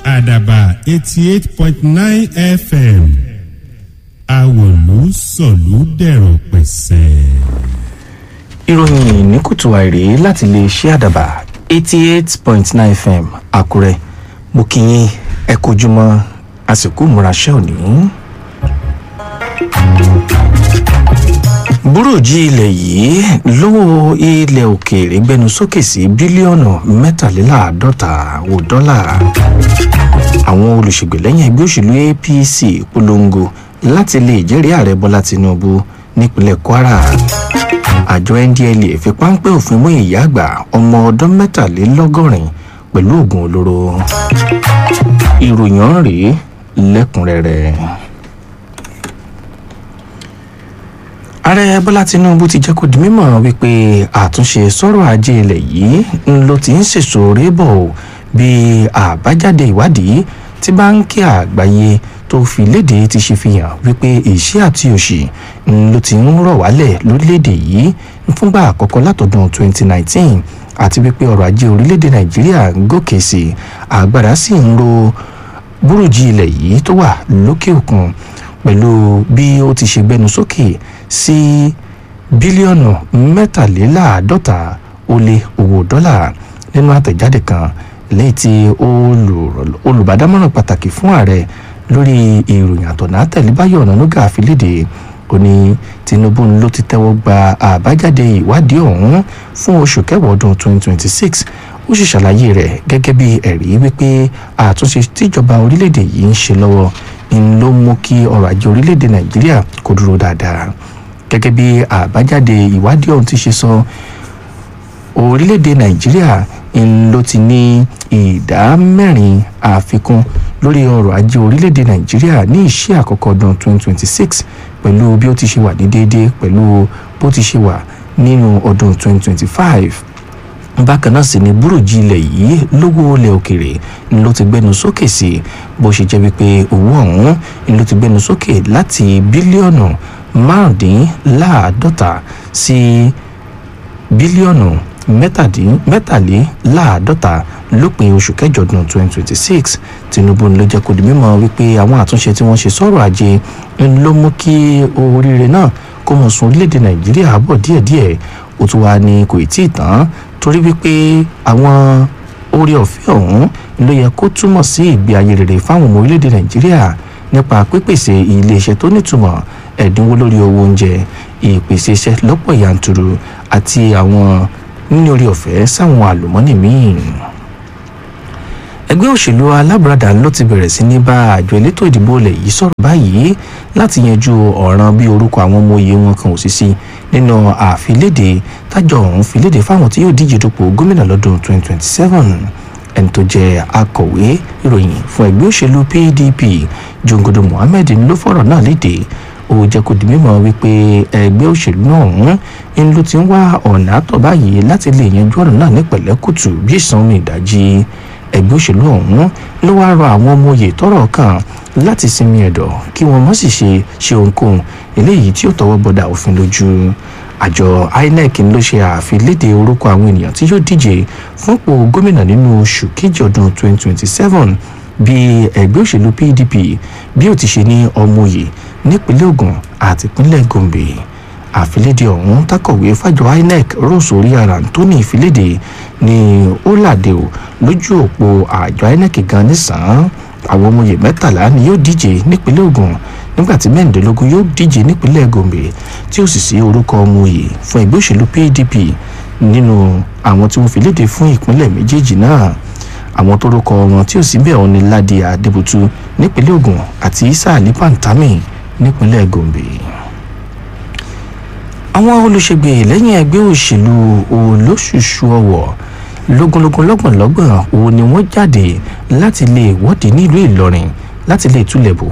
àdàbà eighty eight point nine fm àwòlú sọ̀lú dẹ̀rọ̀ pẹ̀sẹ̀. ìròyìn ní kùtù àìrè láti lè ṣe àdàbà eighty eight point nine fm àkúrẹ́ mo kí yín ẹ kojúmọ́ àsìkò ìmúraṣẹ́ òní. búròjì ilẹ̀ yìí lówó ilẹ̀ òkèèrè gbẹnu sókè sí bílíọ̀nù mẹ́tàléláàádọ́ta owó dọ́là àwọn olùṣègbèlẹ́yìn ẹgbẹ́ òṣèlú apc polongo láti lè jẹ́rìí ààrẹ bọ́lá tinubu nípínlẹ̀ kwara àjọ ndla fi páńpẹ́ òfin mú ìyá àgbà ọmọ ọdún mẹ́tàlélọ́gọ́rin pẹ̀lú oògùn olóró ìròyìn ọ̀hún rèé lẹ́kùnrẹ́rẹ́. ààrẹ bọ́lá tinubu ti jẹ́ kó di mímọ̀ wípé àtúnṣe sọ́rọ̀ ajé ilẹ̀ yìí ń ló ti ń sèso rébọ̀ bí àbájáde ìwádìí tí báńkì àgbáyé tó fi léde ti ṣe fi hàn wípé ìṣẹ́ àti òṣì ń ló ti ń rọ̀ wálẹ̀ lórílẹ̀‐èdè yìí fúngbà àkọ́kọ́ látọdún 2019 àti wípé ọrọ̀ ajé orílẹ̀‐èdè nàìjíríà ń gòkè sí agbára sì ń ro búrújì ilẹ̀ yìí tó wà lókè òkun pẹ̀lú bí ó ti ṣe gbẹnu sókè sí bílíọ̀nù mẹ́tàléláàádọ́ta ó lé owó dọ́là nínú àtẹ̀jáde kan lẹ́yìn tí olùbádámọ̀ràn pàtàkì fún ààrẹ lórí ìròyìn àtọ̀nà àtẹ̀lébáyọ̀ ọ̀nànúgà àfilédè ó ní tinubu ló ti tẹ́wọ́ gba àbájáde ìwádìí ọ̀hún fún oṣù kẹwàá ọdún 2026 ó sì ṣàlàyé rẹ̀ gẹ́gẹ́ bí ẹ̀rí wípé àtúnṣe tíjọba orílẹ̀-èdè yìí ń ṣe lọ́wọ́ ń ló mú kí ọrọ̀ ajé orílẹ̀-èdè nàìjíríà kó dúró dáadáa gẹ́gẹ́ bí àbájáde ìwádìí ọ̀hún ti ṣe sọ orílẹ̀-èdè nàìjíríà ń ló ti ní ìdá mẹ́rin àfikún lórí ọrọ̀ ajé orílẹ̀-èdè nàìjíríà ní ìṣẹ́ àkọ́kọ́ ọdún 2026 pẹ̀lú bí ó ti ṣe wà ní déédéé pẹ̀lú bó ti ṣe wà nínú ọdún 2025 bákan náà sì ni búròjì ilẹ̀ yìí lówó ilẹ̀ òkèrè ló ti gbẹnu sókè sí bó ṣe jẹ́ wípé owó ọ̀hún ló ti gbẹnu sókè láti bílíọ̀nù márùndínláàádọ́ta sí bílíọ̀nù mẹ́tàléláàádọ́ta lópin oṣù kẹjọ ọdún 2026 tinubu ló jẹ́ kó di mímọ̀ wípé àwọn àtúnṣe tí wọ́n ṣe sọ̀rọ̀ ajé ló mú kí oríire náà kó mọ̀ sún orílẹ̀-èdè nàìjíríà bọ̀ díẹ̀díẹ̀ ó tún wá ní kò tí ì tán torí wípé àwọn orí ọ̀fẹ́ ọ̀hún ló yẹ kó túmọ̀ sí ìgbé ayé rere fáwọn ọmọ orílẹ̀-èdè nàìjíríà nípa pípèsè iléeṣẹ́ tó nítumọ̀ ẹ̀dínwó lórí owó oúnjẹ ìpèsè iṣẹ́ lọ́pọ̀ yanturu àti àwọn níní orí ọ̀fẹ́ sáwọn àlùmọ́nì míì ẹgbẹ́ òṣèlú alábùradà ló ti bẹ̀rẹ̀ sí ní bá àjọ elétò ìdìbò ilẹ̀ yìí sọ̀rọ̀ báyìí láti yanjú ọ̀ràn bí orúkọ àwọn ọmọ òye wọn kan ò sí sí nínú àfilédè tájọ ọ̀hún filédè fáwọn tí yóò díje dupò gómìnà lọ́dún 2027 ẹni tó jẹ́ akọ̀wé ìròyìn fún ẹgbẹ́ òṣèlú pdp jongodo mohammed ló fọ̀rọ̀ náà léde ó jẹ́ kó di mímọ̀ wípé ẹgbẹ́ òṣèlú náà ọ̀hún ń ló ti ń wá ọ̀nà àtọ̀ báyìí láti lè yanjú ọ̀rọ̀ náà ní pẹ̀lẹ́kùtù bí ìsan omi ìdajì ẹgbẹ́ òṣèlú ọ̀hún ló wáá rọ àwọn ọmọ oyè tọrọ kan láti sinmi ẹ̀dọ̀ kí wọ́n má sì ṣe ṣe ohunkóhun eléyìí tí ó tọwọ́ bọ̀dà òfin lójú àjọ inec ló ṣe àfilédè orúkọ àwọn ènìyàn tí yóò díje fúnpò gómìnà nínú oṣù kejì ọdún 2027 bí ẹgbẹ́ òṣèlú pdp bí ó ti ṣe ní ọmọ oyè nípínlẹ̀ ogun àti ìpínlẹ̀ gombe àfilédè ọ̀hún tákọ̀wé fàjọ inec rose oríara anthony ìfilédè ní ó làdé o lójú òpó àjọ inec gan nísàn-án àwọn ọmọye mẹ́tàlá ni yóò díje nípínlẹ̀ ogun nígbàtí mẹ́rìndínlógún yóò díje nípínlẹ̀ gombe tí ó sì sí orúkọ ọmọye fún ẹgbẹ́ òṣèlú pdp nínú àwọn tí wọ́n fi léde fún ìpínlẹ̀ méjèèjì náà àwọn tó rúkọ wọn tí ò sí bẹ́ẹ̀ wọn ni ládì adébútú nípínlẹ̀ ogun àti isa ali pantami nípínlẹ̀ gombe àwọn olùṣègbè lẹ́yìn ẹgbẹ́ òṣèlú olóṣùṣù ọ̀wọ̀ lógúnlógún lọ́gbọ̀nlọ́gbọ̀n òun ni wọ́n jáde láti lè wọ́de nílùú ìlọrin láti lè túlẹ̀ bò